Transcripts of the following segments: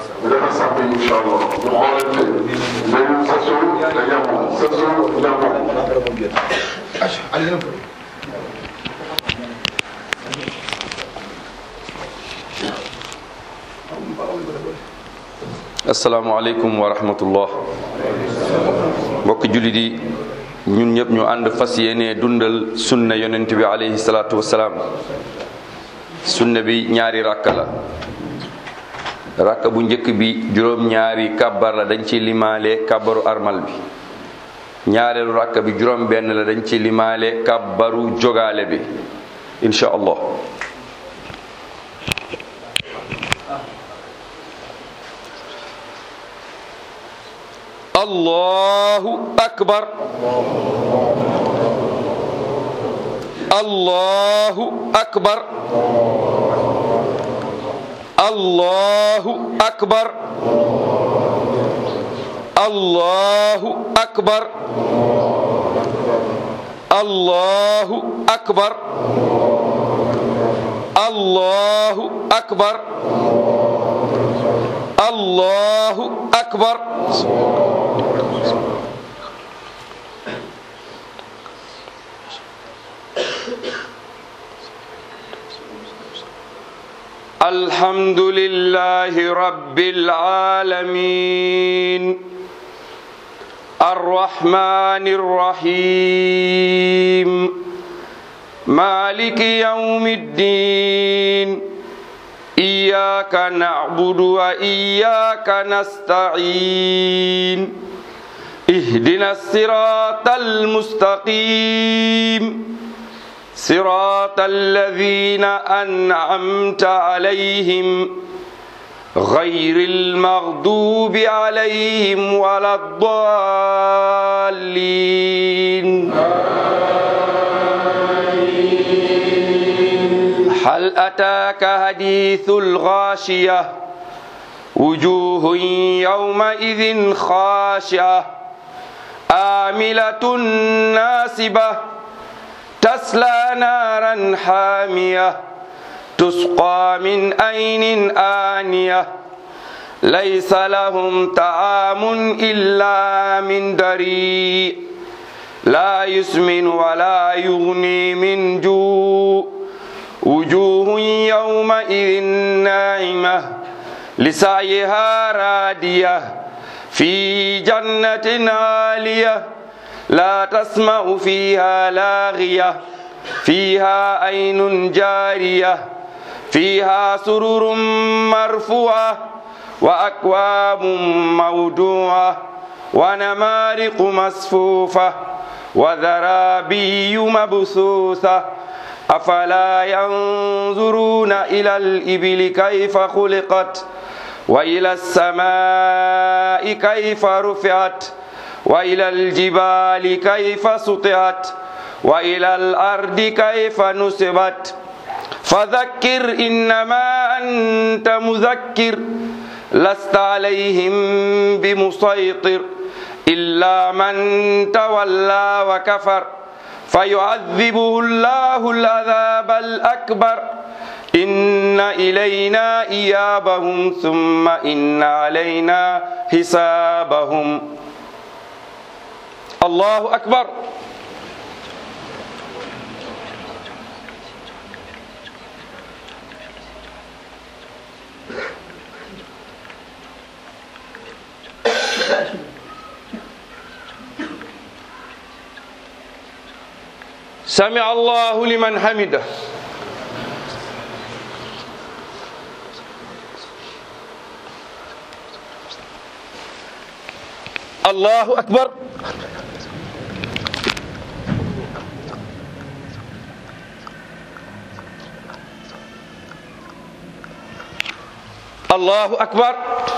ñu defar sàpp yi incha allah ñu xoolante nañu sasoo te yamoo sasoo yamoo asalaamaaleykum wa rahmatullah mbokki jullit yi ñun ñëpp ñu ànd fas yéene dundal sunna yonent bi alayhi salaatu wasalaam sunna bi ñaari rakka la rakka bu njëkk bi juróom-ñaari kàbbar la dañ ci limaale kàbbaru armal bi ñaareelu rakka bi juróom benn la dañ ci limaale kàbbaru jogaale bi insha allah allahu akbar allahu akbar allahu akbar allahu akbar allahu akbar allahu akbar allahu akbar الحمد لله رب العالمين الرحمن الرحيم مالك يوم الدين إياك نعبد وإياك نستعين اهدنا الصراط المستقيم صراط الذين أنعمت عليهم غير المغضوب عليهم ولا الضالين هل أتاك حديث الغاشية وجوه يومئذ خاشعة آملة ناصبة تسلى نارا حامية تسقى من أين آنية ليس لهم طعام إلا من ضريع لا يسمن ولا يغني من جوع وجوه يومئذ ناعمة لسعيها رادية في جنة عالية لا تسمع فيها لاغية فيها عين جارية فيها سرر مرفوعة وأكواب موضوعة ونمارق مصفوفة وذرابي مبثوثة أفلا ينظرون إلى الإبل كيف خلقت وإلى السماء كيف رفعت وإلى الجبال كيف سطعت وإلى الأرض كيف نصبت فذكر إنما أنت مذكر لست عليهم بمسيطر إلا من تولى وكفر فيعذبه الله العذاب الأكبر إن إلينا إيابهم ثم إن علينا حسابهم الله أكبر سمع الله لمن حمده الله أكبر الله أكبر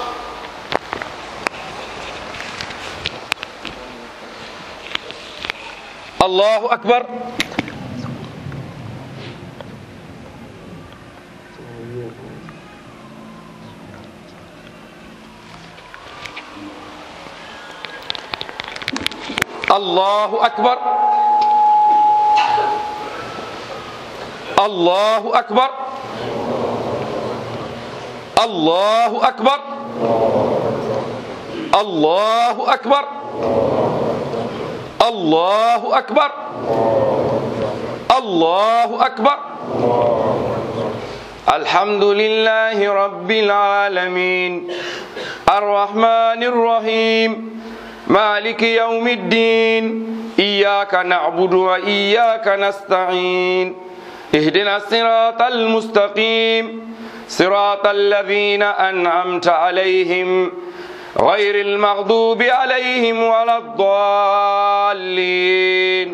الله أكبر الله أكبر الله أكبر الله أكبر allahu akbar allahu akbar allahu akbar alhamdulillahi rabbil alamin arrahmani rrahim maliki yawmi ddin iyyaka na'budu wa iyyaka nasta'in اهدنا الصراط المستقيم صراط الذين أنعمت عليهم غير المغضوب عليهم ولا الضالين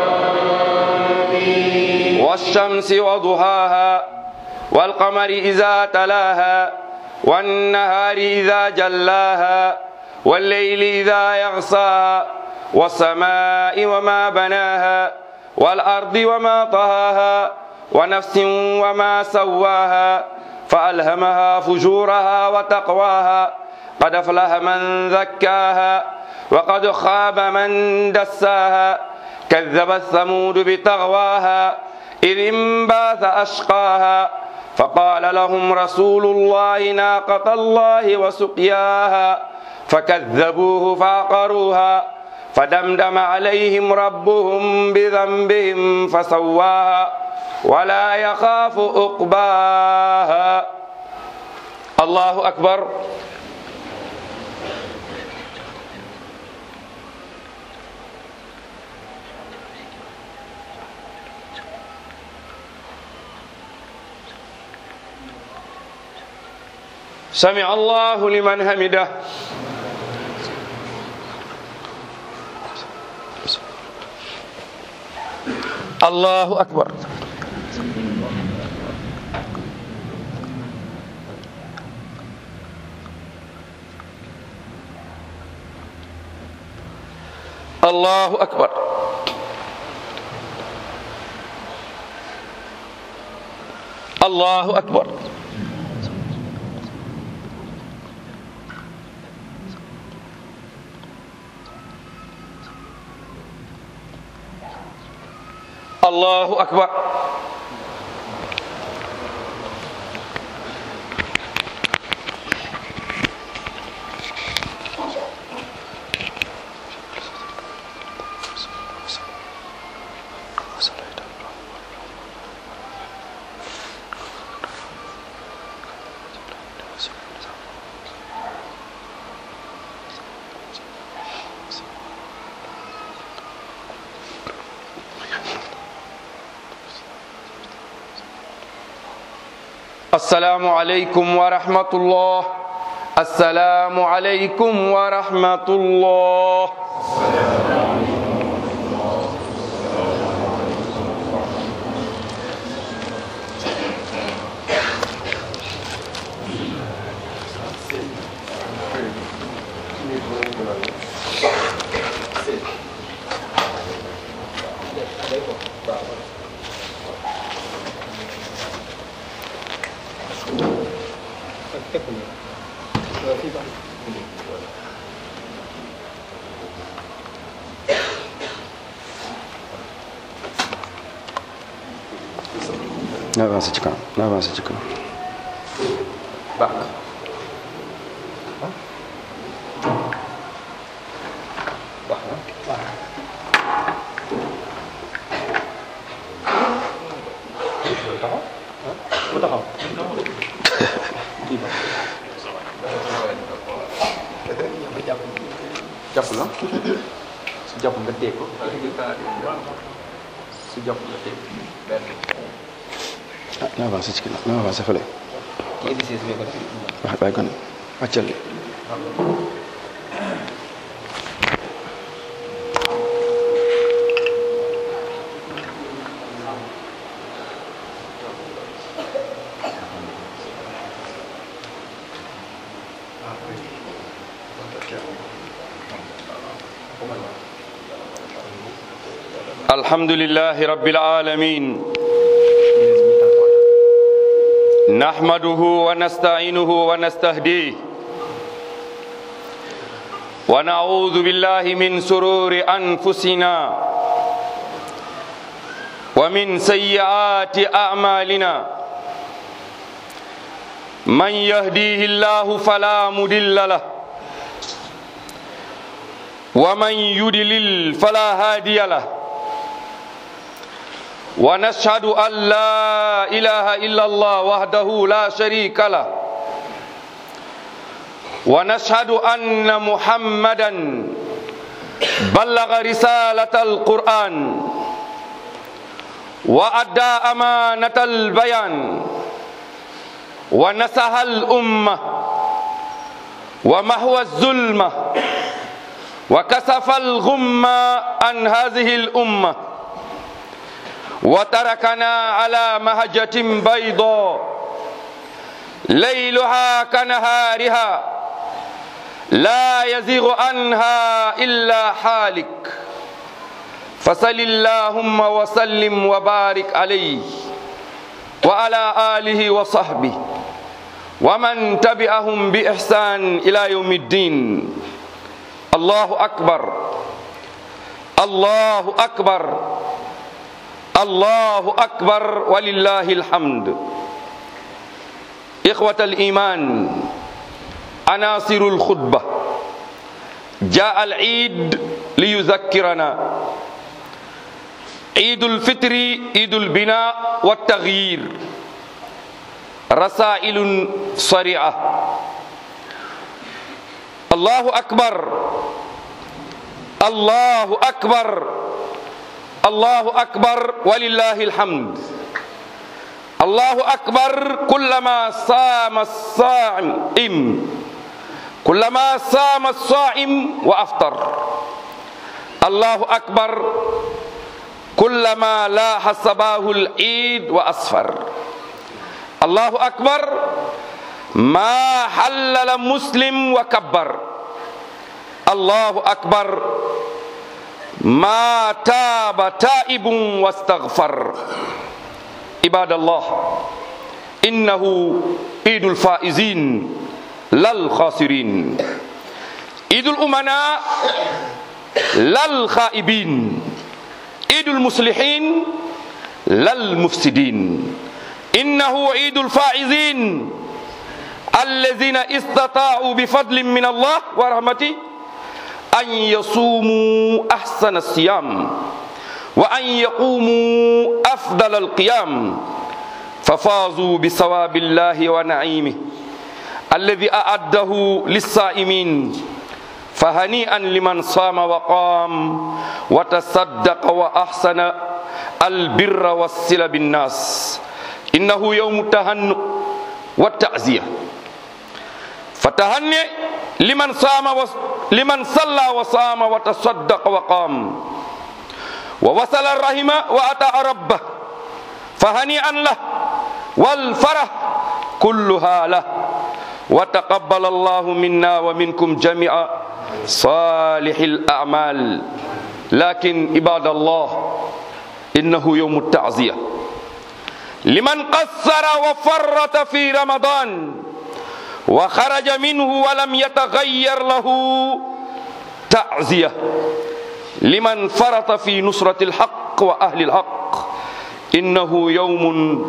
والشمس وضحاها والقمر إذا تلاها والنهار إذا جلاها والليل إذا يغصاها والسماء وما بناها والأرض وما طهاها ونفس وما سواها فألهمها فجورها وتقواها قد أفلح من زكاها وقد خاب من دساها كذبت ثمود بطغواها إذ انباث أشقاها فقال لهم رسول الله ناقة الله وسقياها فكذبوه فعقروها فدمدم عليهم ربهم بذنبهم فسواها ولا يخاف عقباها الله أكبر سمع الله لمن حمده الله أكبر الله أكبر الله أكبر الله أكبر السلام عليكم ورحمة الله السلام عليكم ورحمة الله na avancé ci kanam na avancé ci kanam baax na jàpp la su jàpp nga téye ko su jàpp nga téye ah na avancé ci ginnaaw na avancé fële wax bàyyi kon wàccal li الحمد لله رب العالمين نحمده ونستعينه ونستهديه ونعوذ بالله من سرور أنفسنا ومن سيئات أعمالنا من يهديه الله فلا مضل له ومن يضلل فلا هادي له ونشهد أن لا إله إلا الله وحده لا شريك له ونشهد أن محمدا بلغ رسالة القرآن وأدى أمانة البيان ونصح الأمة ومحو الظلمة وكسف الغمة عن هذه الأمة وتركنا على مهجة بيضاء ليلها كنهارها لا يزيغ عنها إلا حالك فصل اللهم وسلم وبارك عليه وعلى آله وصحبه ومن تبعهم بإحسان إلى يوم الدين الله أكبر الله أكبر الله أكبر ولله الحمد إخوة الإيمان عناصر الخطبة جاء العيد ليذكرنا عيد الفطر عيد البناء والتغيير رسائل صريعة الله أكبر الله أكبر الله أكبر ولله الحمد الله أكبر كلما صام الصائم كلما صام الصائم وأفطر الله أكبر كلما لاح صباه العيد وأصفر الله أكبر ما حلل مسلم وكبر الله أكبر ما تاب تائب واستغفر عباد الله إنه عيد الفائزين لا الخاسرين عيد الأمناء لا الخائبين عيد المصلحين لا المفسدين إنه عيد الفائزين الذين استطاعوا بفضل من الله ورحمته أن يصوموا أحسن الصيام وأن يقوموا أفضل القيام ففازوا بثواب الله ونعيمه الذي أعده للصائمين فهنيئا لمن صام وقام وتصدق وأحسن البر والصلة بالناس إنه يوم التهنئ والتعزية فتهنئ لمن صام وص... لمن صلى وصام وتصدق وقام ووصل الرحم وأتى ربه فهنيئا له والفرح كلها له وتقبل الله منا ومنكم جميعا صالح الأعمال لكن عباد الله إنه يوم التعزية لمن قصر وفرط في رمضان وخرج منه ولم يتغير له تعزية لمن فرط في نصرة الحق وأهل الحق إنه يوم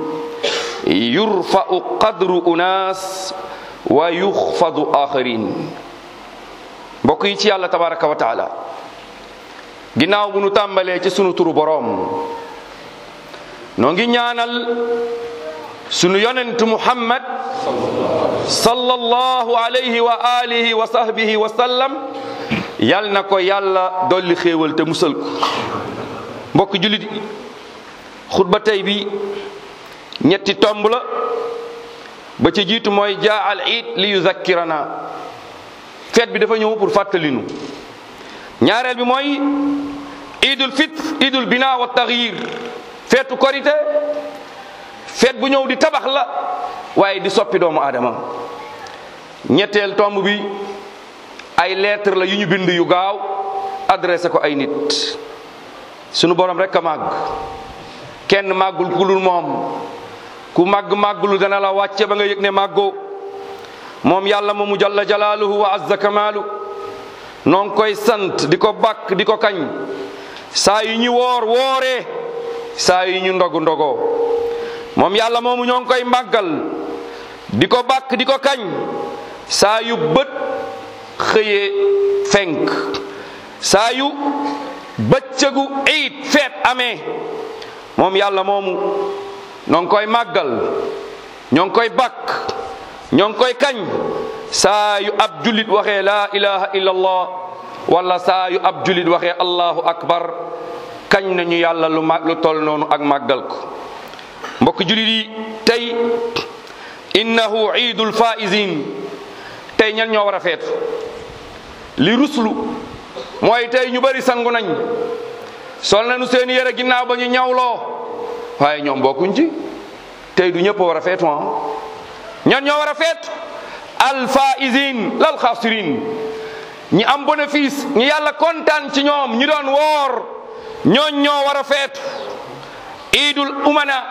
يرفع قدر أناس ويخفض آخرين mbokk yi ci yàlla tabaraka wa taala ginnaaw bu nu tàmbalee ci sunu turu boroom noo ngi ñaanal sunu yonent muhammad sallallahu alayhi wa alihi wa sahbihi wa sallam yal na ko yàlla dolli xéewal te musal ko mbokk julit xutba tey bi ñetti tomb la ba ci jiitu mooy jaa al iid li yuzakkirana feet bi dafa ñëw pour fàttalinu ñaareel bi mooy idul fitre idul bina wa taxyir feetu korite feet bu ñëw di tabax la waaye di soppi doomu aadama ñetteel tomb bi ay lettre la yu ñu bind yu gaaw adressé ko ay nit sunu borom rek a màgg kenn màggul ku dul moom ku màgg màggulu dana la wàcce ba nga yëg ne màggoo moom yàlla moomu jalla jalaaluhu wa azza kamaalu noo ngi koy sant di ko bakk di ko kañ saa yu ñu woor wooree saa yu ñu ndogu ndogoo moom yàlla moomu ñoo ngi koy màggal di ko bàkk di ko kañ saa yu bët xëyee fenk saa yu bëccëgu iid feet amee moom yàlla moomu ñoo ngi koy màggal ñoo ngi koy bàkk ñoo ngi koy kañ saa yu ab jullit waxee laa ilaha illa allah wala saa yu ab jullit waxee allahu akbar kañ nañu yàlla lu mag lu toll noonu ak màggal ko mbokk jullit yi tey innahu iidul faizin tey ñan ñoo war a feetu li ruslu mooy tey ñu bari sangu nañ sol nañu seen yére ginnaaw ba ñu ñawloo waaye ñoom bokkuñ ci tey du ñëpp war a feetu ah ñan ñoo war a feetu al faizin lal xaasirin ñi am bénéfice ñi yàlla kontaan ci ñoom ñi doon woor ñooñ ñoo war a feetu iidul umana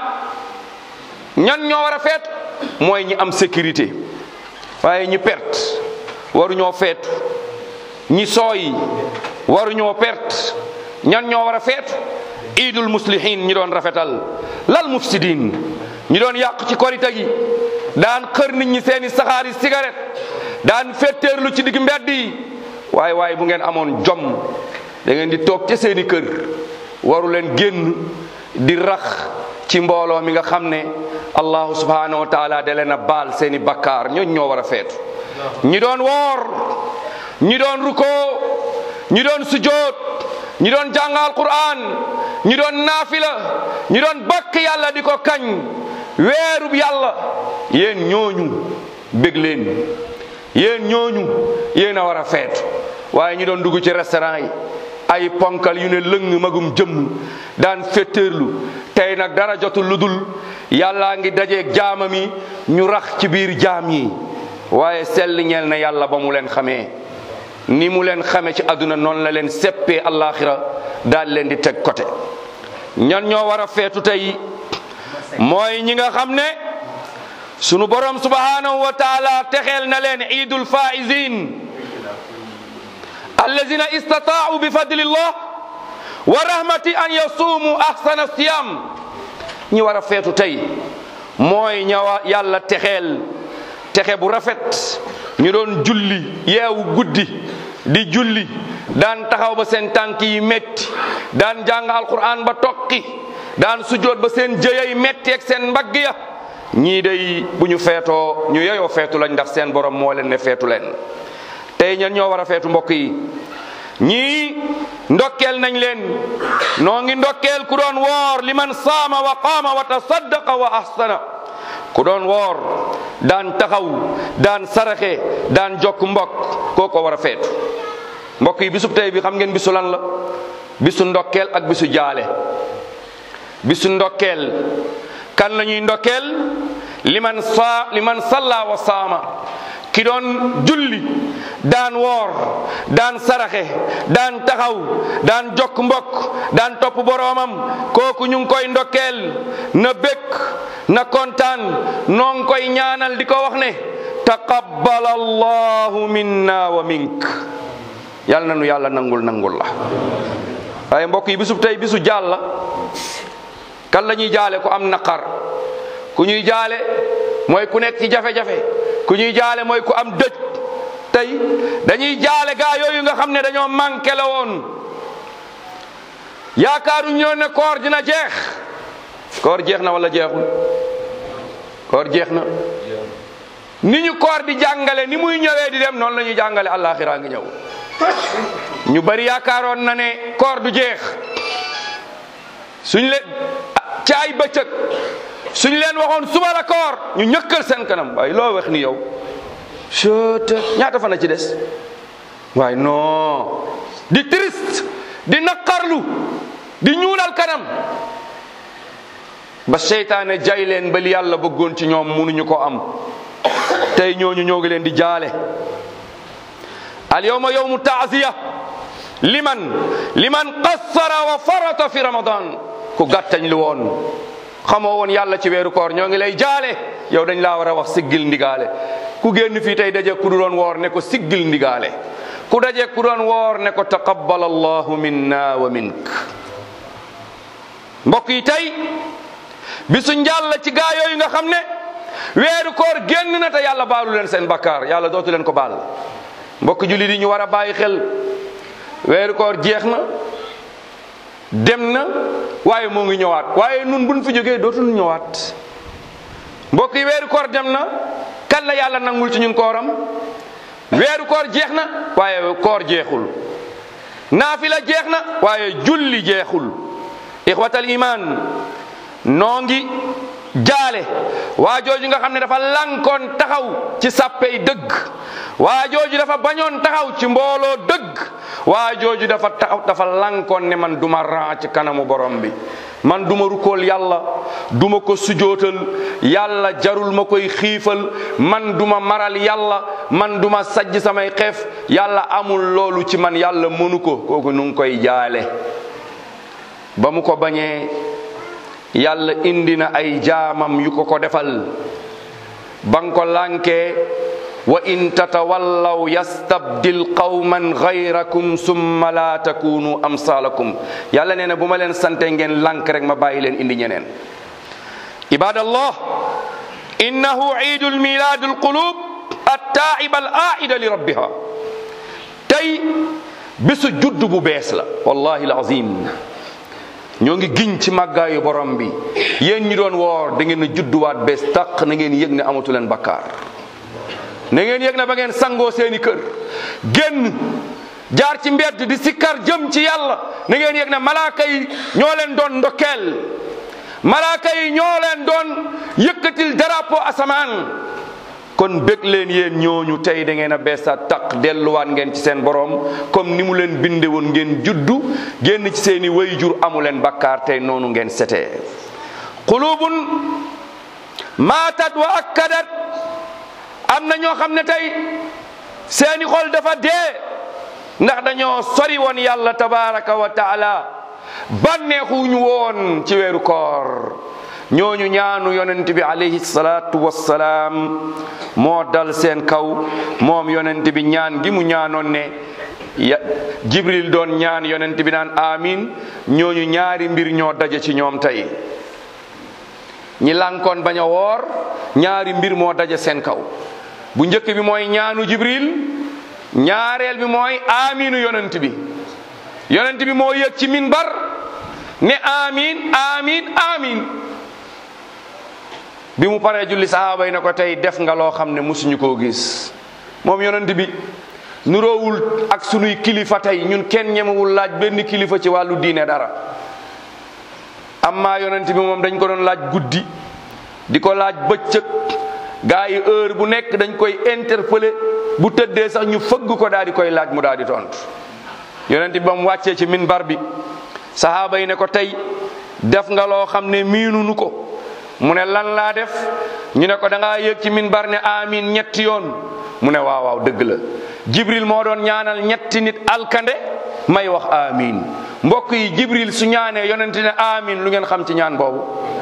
ñan ñoo war a feetu mooy ñi am sécurité waaye ñi perte waruñoo feetu ñi sooy waruñoo perte ñan ñoo war a feetu iidul muslihin ñi doon rafetal lal mufsidin ñi doon yàq ci korite gi daan xër nit ñi seeni saxaari cigarette daan fetteerlu ci digg mbedd yi waaye waaye bu ngeen amoon jom da ngeen di toog ca seeni kër waru leen génn di rax ci mbooloo mi nga xam ne allahu subhanahu wa taala da leen a baal seeni bakkaar ñooñ ñoo war a feetu ñi doon woor ñi doon rukoo ñi doon sujoot ñi doon jàngal quran ñi doon naafila ñi doon bakk yàlla di ko kañ weerub yàlla yéen ñooñu bég leen yéen ñooñu yéen a war a feetu waaye ñi doon dugg ci restaurant yi ay ponkal yu ne lëng magum jëmm daan fetteerlu tey nag dara jotul lu dul yàllaa ngi dajeeg jaamam yi ñu rax ci biir jaam yi waaye sell ñeel na yàlla ba mu leen xamee ni mu leen xamee ci àdduna noonu la leen seppee allaaxira daal leen di teg côté ñan ñoo war a feetu tey mooy ñi nga xam ne sunu borom subhanahu wa taala texeel na leen iidul faizin allazina istataau bi fadlillah wa rahmati an yasuumu ahsana siyam ñi war a feetu tey mooy ñawa yàlla texeel texe bu rafet ñu doon julli yeewu guddi di julli daan taxaw ba seen tànk yi metti daan jàng alquran ba tokki daan sujjoot ba seen jëyay metti ak seen mbagg ya ñii day bu ñu feetoo ñu yeyoo feetu lañ ndax seen borom moo leen ne feetu leen tey ñan ñoo war a feetu mbokk yi ñii ndokkeel nañ leen noo ngi ndokkeel ku doon woor liman saama wa qaama wa tasaddaqa wa ahsana ku doon woor daan taxaw daan saraxe daan jokk mbokk koo ko war a feetu mbokk yi bisub tey bi xam ngeen bisu lan la bisu ndokkeel ak bisu jaale bisu ndokkeel kan la ñuy ndokkeel liman sa liman salla wa saama ki doon julli daan woor daan saraxe daan taxaw daan jokk mbokk daan topp boroomam kooku ñu ngi koy ndokkeel na békk na kontaan noo ngi koy ñaanal di ko wax ne taqabbal allahu minna wa mink yàlla na nu yàlla nangul nangul la waaye mbokk yi bisub tey bisu jaal la kan la ñuy jaale ku am naqar ku ñuy jaale mooy ku nekk ci jafe-jafe ku ñuy jaale mooy ku am dëj tey dañuy jaale gaa yooyu nga xam ne dañoo manqué la woon yaakaaru ñoo ne koor dina jeex koor jeex na wala jeexul koor jeex na ni ñu koor di jàngale ni muy ñëwee di dem noonu la ñuy jàngale àllaaxira ngi ñëw ñu bari yaakaaroon na ne koor du jeex suñ leen ci ay bëccëg suñ leen waxoon suba la koor ñu ñëkkal seen kanam waaye loo wax ni yow chete ñaata fan a ci des waaye non di triste di naqarlu di ñuulal kanam ba seytaane jay leen ba li yàlla bëggoon ci ñoom munuñu ko am tey ñooñu ñoo ngi leen di jaale al yawma yawmu taaziya liman liman qassara wa farata fi ramadan ku gàttañ lu woon xamoo woon yàlla ci weeru koor ñoo ngi lay jaale yow dañ laa war a wax siggil ndigaale ku génn fii tey daje ku du doon woor ne ko siggil ndigaale ku daje ku doon woor ne ko taqabbal allahu minna wa mink mbokk yi tey bisu njàll ci gaa yooyu nga xam ne weeru koor génn na te yàlla baalu leen seen bakkaar yàlla dootu leen ko baal mbokk jullit yi ñu war a bàyyi xel weeru koor jeex na dem na waaye moo ngi ñëwaat waaye nun buñ fi jógee dootul ñëwaat mbokk yi weeru koor dem na kan la yàlla nangul ci ñun kooram weeru koor jeex na waaye koor jeexul naafila jeex na waaye julli jeexul ixwatal iman noo ngi jaale waa jooju nga xam ne dafa lankoon taxaw ci sàppey dëgg waa jooju dafa bañoon taxaw ci mbooloo dëgg waa jooju dafa taxaw dafa lankoon ne man duma ran ci kanamu borom bi man duma rukkool yàlla duma ko sujootal yàlla jarul ma koy xiifal man duma maral yàlla man duma sajj samay xeef yàlla amul loolu ci man yàlla mënu ko kooku nu ngi koy jaale ba mu ko bañee yàlla indi na ay jaamam yu ko ko defal ba nga ko lànkee wa in tatawallaw yastabdil qawman gayrakum summa la takunu amsalakum yàlla nee na bu ma leen sante ngeen lànk rek ma bàyyi leen indi ñeneen ibadallah innahu iidul miladul qulub attaiba al aida li rabbiha tey bisu judd bu bees la wallahi alazim ñoo ngi giñ ci màggaayu borom bi yéen ñi doon woor da ngeen a judduwaat bees tàq na ngeen yëg ne amatu leen bakkaar na ngeen yëg ne ba ngeen sangoo seeni kër génn jaar ci mbedd di sikkar jëm ci yàlla na ngeen yëg ne malaaka yi ñoo leen doon ndokkeel malaaka yi ñoo leen doon yëkkatil drapeau asamaan kon bég leen yéen ñooñu tey da ngeen a beesaat taq delluwaat ngeen ci seen borom comme ni mu leen binde woon ngeen juddu génn ci seeni wayjur amu leen bakkaar tey noonu ngeen setee qulubun maatat wa akkadat am na ñoo xam ne tey seeni xol dafa dee ndax dañoo sori woon yàlla tabaraka wa taala bànneexuñu woon ci weeru koor ñooñu ñaanu yonent bi alayhi salaatu wassalaam moo dal seen kaw moom yonent bi ñaan gi mu ñaanoon ne ya jibril doon ñaan yonent bi naan amin ñooñu ñaari mbir ñoo daje ci ñoom tey ñi lànkoon bañ a woor ñaari mbir moo daje seen kaw bu njëkk bi mooy ñaanu jibril ñaareel bi mooy aminu yonent bi yonent bi moo yëg ci minbar ne amin amin amin bi mu paree julli sahaaba yi ne ko tey def nga loo xam ne musuñu koo gis moom yonent bi nuroowul ak sunuy kilifa tey ñun kenn ñemewul laaj benn kilifa ci wàllu diine dara amma yonent bi moom dañ ko doon laaj guddi di ko laaj bëccëg gaa yi heure bu nekk dañ koy interpeller bu tëddee sax ñu fëgg ko daal di koy laaj mu daal di tontu yonent bi ba mu wàccee ci minbar bi sahaaba yi ne ko tey def nga loo xam ne miinunu ko mu ne lan laa def ñu ne ko da ngaa yëg ci minbar ne amin ñetti yoon mu ne waaw waaw dëgg la jibril moo doon ñaanal ñetti nit alkande may wax amin mbokk yi jibril su ñaanee yonent ne amin lu ngeen xam ci ñaan boobu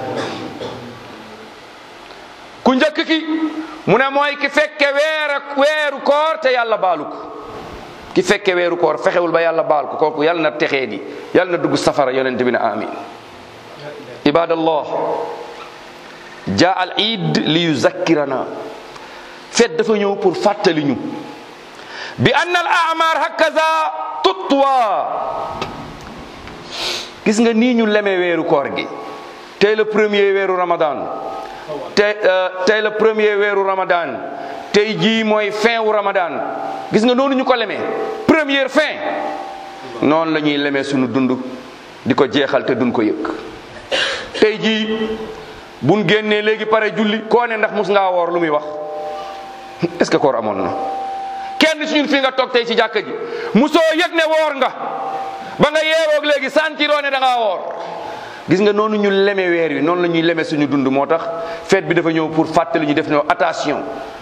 ku njëkk ki mu ne mooy ki fekke weer ak weeru koor te yàlla baalu ko ki fekke weeru koor fexewul ba yàlla baal ko kooku yàlla na texee di yàlla na dugg safara yonent bi ne amin ibadallah jaa al iid li yuzakkirana feet dafa ñëw pour fàttali ñu bi anna al amar hakaza tutwa gis nga nii ñu leme weeru koor gi tey la premier weeru ramadan tey tey la premier weeru ramadan tey jii mooy fin wu ramadan gis nga noonu ñu ko lemee première fin noonu la ñuy lemee sunu dund di ko jeexal te duñ ko yëg tey jii buñ génnee léegi pare julli koo ne ndax mus ngaa woor lu muy wax est-ce que koor amoon na kenn ci ñun fii nga toog tey ci jàkka ji musoo yëg ne woor nga ba nga yeewoog léegi santiroo ne da ngaa woor gis nga noonu ñu leme weer wi noonu la ñuy leme suñu dund moo tax fête bi dafa ñëw pour fàttali ñu def ñoo attention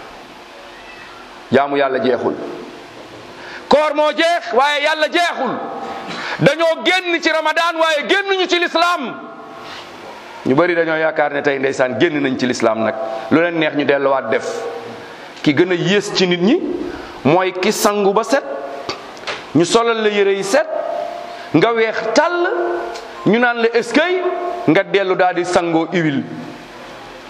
jaamu yàlla jeexul koor moo jeex waaye yàlla jeexul dañoo génn ci ramadan waaye génnuñu ci lislaam ñu bëri dañoo yaakaar ne tey ndeysaan génn nañ ci lislaam nag lu leen neex ñu delluwaat def ki gën a yées ci nit ñi mooy ki sangu ba set ñu solal la yére yi set nga weex tàll ñu naan la eskay nga dellu daal di sangoo huile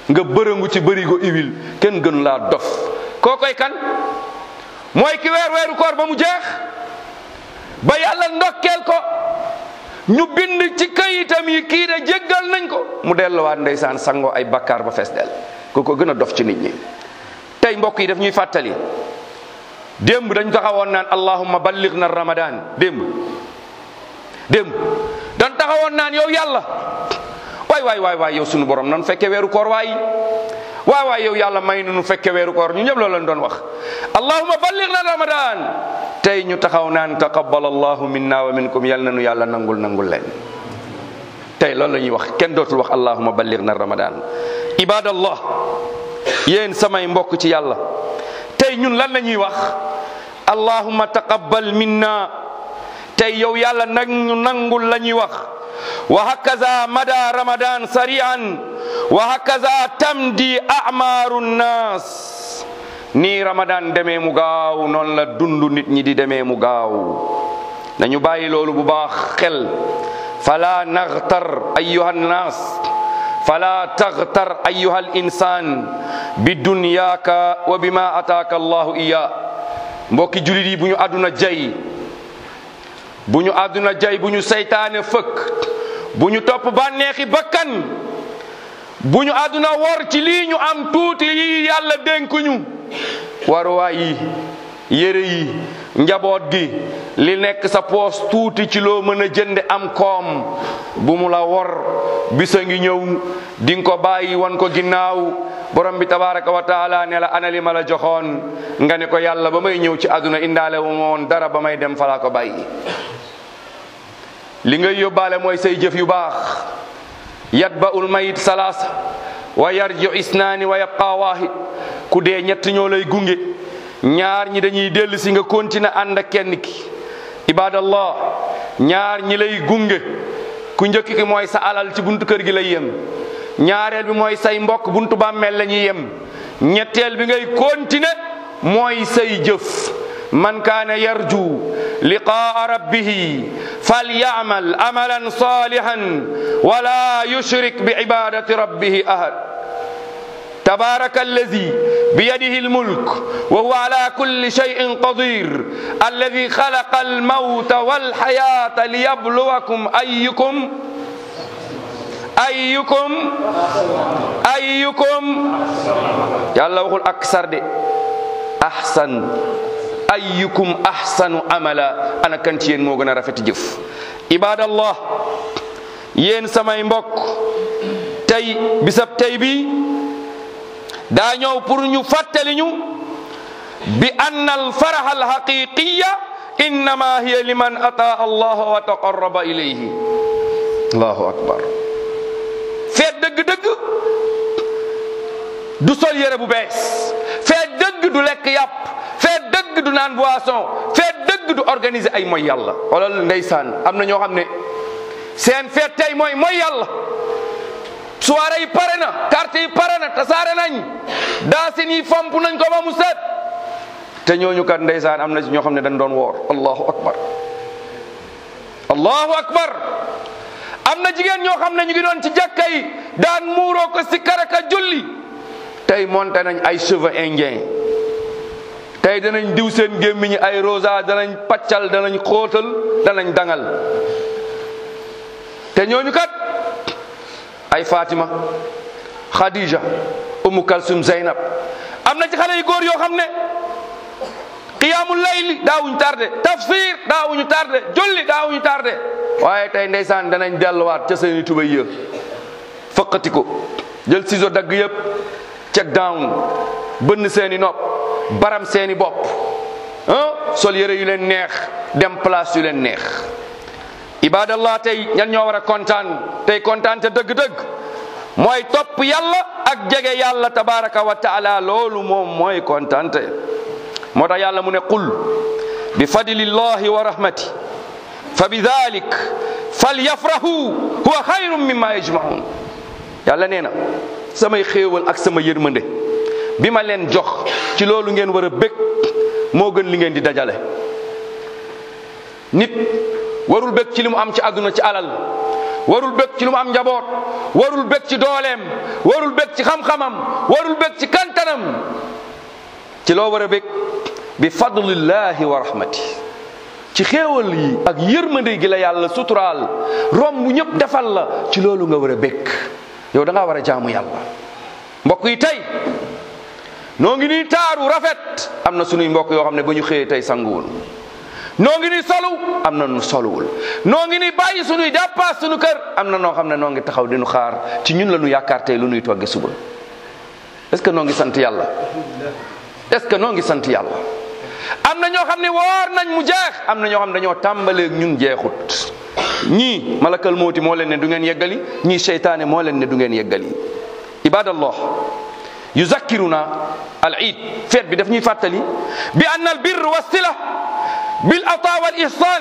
nga bërëngu ci bërigo iwil kenn gënu laa dof koo koy kan mooy ki weer weeru koor ba mu jeex ba yàlla ndokkeel ko ñu bind ci kayitam yi kii de jéggal nañ ko mu delluwaat ndeysaan sangoo ay bakkaar ba fees del ko ko gën a dof ci nit ñi tey mbokk yi daf ñuy fàttali démb dañ taxawoon naan allahumma balligh na ramadan démb démb dañ taxawoon naan yow yàlla waay waay waay waay yow sunu borom nan fekke weeru koor waay waay waay yow yàlla may nu fekke weeru koor ñu ñëpp loolu lañ doon wax allahumma balligh na ramadan tey ñu taxaw naan taqabbal allahu minna wa minkum yal na nu yàlla nangul nangul leen tey loolu la ñuy wax kenn dootul wax allahumma balligh na ramadan ibadallah yéen samay mbokk ci yàlla tey ñun lan la ñuy wax allahumma taqabbal minna tey yow yàlla nag ñu nangul la ñuy wax wa hakaza mada ramadan sari'an wa hakaza tamdi a'maru nnas nii ramadan demee mu gaaw noonu la dundu nit ñi di demee mu gaaw nañu bàyyi loolu bu baax xel fala naghtar ayyuha nnas fala taghtar ayyuha al insan bi dunyaka wa bima ataaka allahu iya mbokki julit yi bu ñu àdduna jay bu ñu àdduna jay bu ñu seytaane fëkk bu ñu topp bànneexi bakkan bu ñu àdduna wor ci lii ñu am tuuti yi yàlla dénkuñu waruwaay yi yére yi njaboot gi li nekk sa poos tuuti ci loo mën a jënde am koom bu mu la wor bisa ngi ñëw di nga ko bàyyi wan ko ginnaaw borom bi tabaraka wa taala ne la ana li ma la joxoon nga ne ko yàlla ba may ñëw ci àdduna indaale wu ma woon dara ba may dem falaa ko bàyyi li ngay yóbbaale mooy say jëf yu baax yatba'ul mayit salaasa wa yarji'u isnaani wa yabqa waahid ku dee ñett ñoo lay gunge ñaar ñi dañuy dellu si nga continuer ànd ak kenn ki ibadallah ñaar ñi lay gunge ku njëkk ki mooy sa alal ci buntu kër gi lay yem ñaareel bi mooy say mbokk buntu bàmmeel la ñuy yem ñetteel bi ngay continuer mooy say jëf man kaana yarju liqaa rabbihi falyamal amalan salihan wala yushrik bi ibadati rabbihi ahad تبارك الذي بيده الملك وهو على كل شيء قدير الذي خلق الموت والحياة ليبلوكم أيكم أيكم أيكم يلا وقول أكثر دي أحسن أيكم أحسن عملا أنا كنت ين موغنا رفت جف عباد الله ين سماي مبوك تاي بسب تاي بي daa ñëw pour ñu fàttali ñu bi anna al faraha al haqiqiya innama hiya liman ata allah wa taqarraba ilayhi allahu akbar feet dëgg-dëgg du sol yére bu bees feet dëgg du lekk yàpp feet dëgg du naan boisson feet dëgg du organiser ay mooy yàlla xoolal ndeysaan am na ñoo xam ne seen feet tey mooy mooy yàlla soirée yi pare na carte yi pare na tasaare nañ daasin yi fomp nañ ko ba mu set te ñooñu kat ndeysaan am na ci ñoo xam ne dañ doon woor allahu akbar allahu akbar am na jigéen ñoo xam ne ñu ngi doon ci jàkka yi daan muuroo ko si karaka julli tey monté nañ ay cheveux indien tey danañ diw seen gémmiñi ay rosa danañ paccal danañ xóotal danañ dangal te ñooñu kat ay Fatima Khadija Umu Kalsum Zeynab am na ci xale yu góor yoo xam ne qiyaamul layli daawuñu tardé tafsir daawuñu tardé julli daawuñu tardé waaye tey ndeysaan danañ delluwaat ca seeni tubay yë fëqati ko jël ciseau dagg yëpp check down bënn seeni nopp baram seeni bopp ah sol yëre yu leen neex dem place yu leen neex ibadallah tey ñan ñoo war a kontaan tey kontaan te dëgg-dëgg mooy topp yàlla ak jege yàlla tabaraka wa taala loolu moom mooy kontaante moo tax yàlla mu ne qul bi fadlillahi wa rahmati fa bi dalik falyafrahu huwa xayrun mimma yajmaun yàlla nee na samay xéewal ak sama yërmande bi ma leen jox ci loolu ngeen war a bég moo gën li ngeen di dajale nit warul bég ci li mu am ci àdduna ci alal warul bëgg ci lu mu am njaboot warul bëgg ci dooleem warul bëgg ci xam-xamam warul bëgg ci kantanam ci loo war a bëgg bi fadlillahi wa rahmati ci xéewal yi ak yërmande gi la yàlla suturaal romb ñëpp defal la ci loolu nga war a bëgg yow da ngaa war a jaamu yàlla mbokk yi tey noo ngi nii taaru rafet am na sunuy mbokk yoo xam ne ba ñu xëyee tey sanguwul noo ngi nii solu am na nu soluwul noo ngi nii bàyyi sunuy dépasse sunu kër am na noo xam ne noo ngi taxaw di nu xaar ci ñun la nu yaakaar tey lu nuy togge suba est ce que noo ngi sant yàlla est ce que noo ngi sant yàlla am na ñoo xam ne woor nañ mu jeex am na ñoo xam ne dañoo tàmbaleeg ñun jeexut ñii malakal mooti moo leen ne du ngeen yeggali ñii seytaane moo leen ne du ngeen yeggali ibadallah yuzakkiruna al iid feet bi daf ñuy fàttali bi anna al birr wa sila bil ata wal ihsan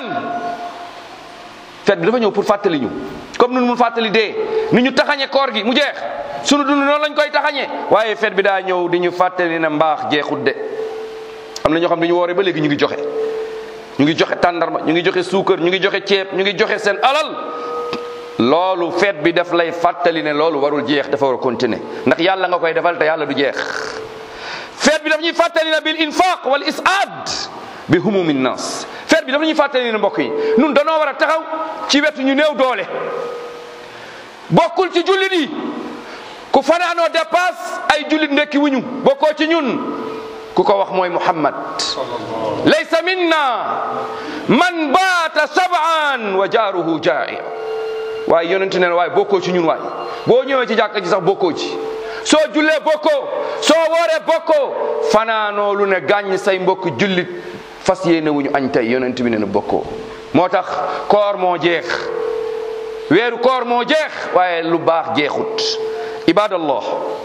feet bi dafa ñëw pour fàttali ñu comme nun mun fàttali dee ni ñu taxañe koor gi mu jeex sunu dund noonu lañ koy taxañe waaye feet bi daa ñëw di ñu fàttali ne mbaax jeexut de am na ñoo xam ne ñu wooree ba léegi ñu ngi joxe ñu ngi joxe tàndarma ñu ngi joxe suukar ñu ngi joxe ceeb ñu ngi joxe seen alal loolu feet bi daf lay fàttali ne loolu warul jeex dafa war a continuer ndax yàlla nga koy defal te yàlla du jeex feet bi daf ñuy fàttali ne bil infaq wal isaad bi humumi nas feet bi dafa ñuy fàttali ne mbokk yi nun danoo war a taxaw ci wetu ñu néew doole bokkul ci jullit yi ku fanaanoo dépasse ay jullit ndekki wuñu bokkoo ci ñun ku ko wax mooy muhammad laysa minna man baata sab'an wa jaaruhu jaa'i waaye yonent ne waaye bokkoo ci ñun waay boo ñëwee ci jàkka ji sax bokkoo ci soo jullee bokkoo soo wooree bokkoo fanaanoo lu ne gàññ say mbokk jullit fas yéene wuñu añ tey yonent bi ne na bokkoo moo tax koor moo jeex weeru koor moo jeex waaye lu baax jeexut ibadallah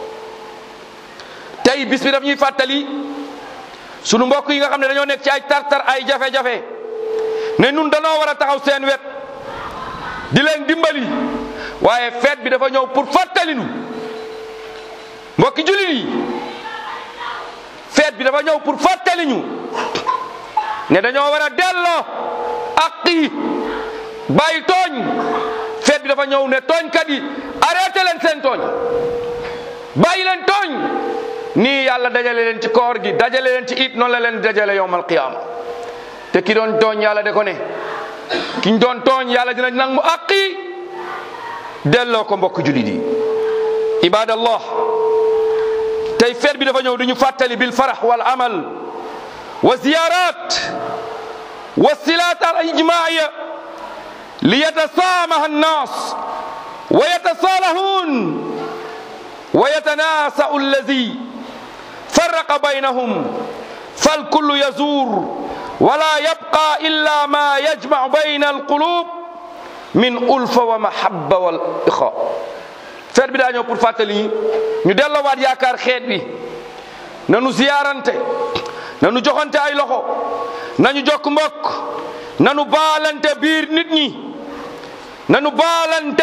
tey bis bi daf ñuy fàttali sunu mbokk yi nga xam ne dañoo nekk ci ay tartar ay jafe-jafe ne nun danoo war a taxaw seen wet di leen dimbali waaye feet bi dafa ñëw pour fàttali nu mbokki jullit yi feet bi dafa ñëw pour fàttali ñu ne dañoo war a delloo ak yi bàyyi tooñ feet bi dafa ñëw ne tooñkat yi arrêté leen seen tooñ bàyyi leen tooñ nii yàlla dajale leen ci koor gi dajale leen ci it noonu la leen dajale yowmal qiyaama te ki doon tooñ yàlla de ko ne kiñ doon tooñ yàlla dina nag mu àqi delloo ko mbokk julit yi ibadallah tey feet bi dafa ñëw di ñu fàttali bil farax wal amal wa ziyarat wa silat al ijmaaya li yatasaamaha annas wa yatasalahun wa yatanasau allazi farraqa baynahum falkullu yazur ولا يبقى إلا ما يجمع بين القلوب من ألفة ومحبة والإخاء feet bi daa ñëw pour fàttali ñu delloowaat yaakaar xeet bi nanu ziyaarante nanu joxante ay loxo nañu jokk mbokk nanu baalante biir nit ñi nanu baalante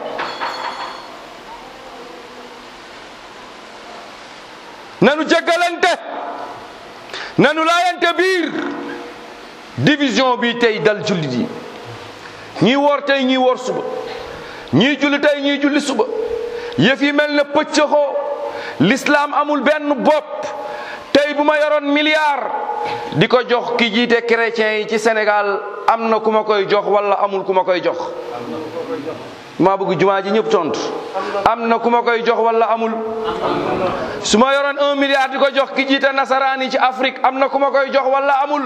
nanu jéggalante nanu laayante biir division bi tey dal jullit yi ñii woor tey ñii woor suba ñii julli tey ñii julli suba yëf yi mel na pëccëxoo l'islam amul benn bopp tey bu ma yoroon milliard di ko jox ki jiite chrétien yi ci Sénégal am na ku ma koy jox wala amul ku ma koy jox maa bëgg jumaa ji ñëpp tontu am na ku ma koy jox wala amul su ma yoroon un milliard di ko jox ki jiite nasaraan yi ci Afrique am na ku ma koy jox wala amul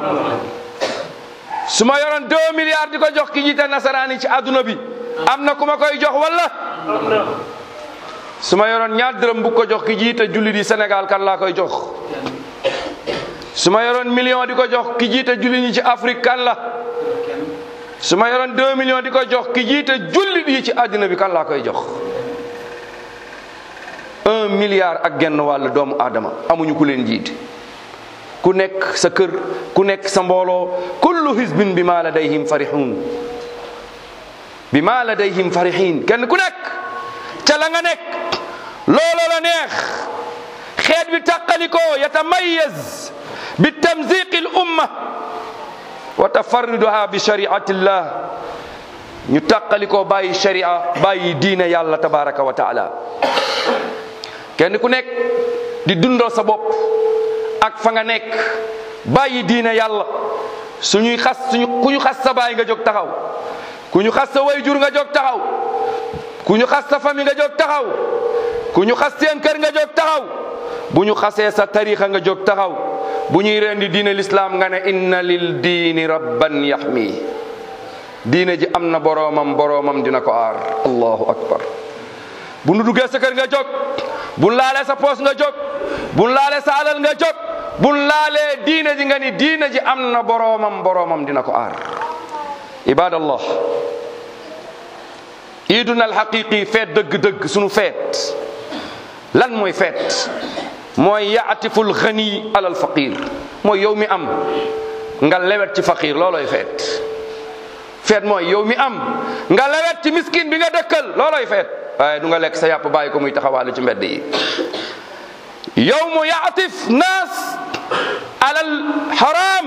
su ma yoroon deux milliards di ko jox ki jiite nasaraan yi ci adduna bi am na ku ma koy jox wala su ma yoroon ñaar dërëm bu ko jox ki jiite julli di Sénégal kan laa koy jox su ma yoroon million di ko jox ki jiite julli ñi ci Afrique kan la su ma yoroon deux millions di ko jox ki jiite jullit yi ci àddina bi kan laa koy jox un milliard ak genn wàll doomu aadama amuñu ku leen jiite ku nekk sa kër ku nekk sa mbooloo kullu hizbin bi ma ladayhim farihun bi ma ladayhim farihin kenn ku nekk ca la nga nekk looloo la neex xeet bi tàqalikoo yatamayaz bi tamziqi l umma wa tafarruduha bi shariati llah ñu tàqalikoo bàyyi sharia bàyyi diine yàlla tabaraka wa taala kenn ku nekk di dundal sa bopp ak fa nga nekk bàyyi diine yàlla suñuy xas suñu ku ñu xas sa baay nga jóg taxaw ku ñu xas sa wayjur nga jóg taxaw ku ñu xas sa famille nga jóg taxaw ku ñu xas seen kër nga jóg taxaw bu ñu xasee sa tarixa nga jóg taxaw bu ñuy rendi diine lislaam nga ne inna lil diini rabban yaxmi diine ji am na boroomam boroomam dina ko aar allahu akbar bu nu duggee sa kër nga jóg bu laalee sa poos nga jóg bu laalee sa alal nga jóg bu laalee diine ji nga ni diine ji am na boroomam boroomam dina ko aar ibadallah iiduna alxaqiqi feet dëgg-dëgg sunu feet lan mooy feet mooy yaatiful xani alal faqir mooy yow mi am nga lewet ci faqir looloy feet feet mooy yow mi am nga lewet ci miskin bi nga dëkkal looloy feet waaye du nga lekk sa yàpp bàyyi ko muy taxawaalu ci mbedd yi yow mu yaatif naas alal haram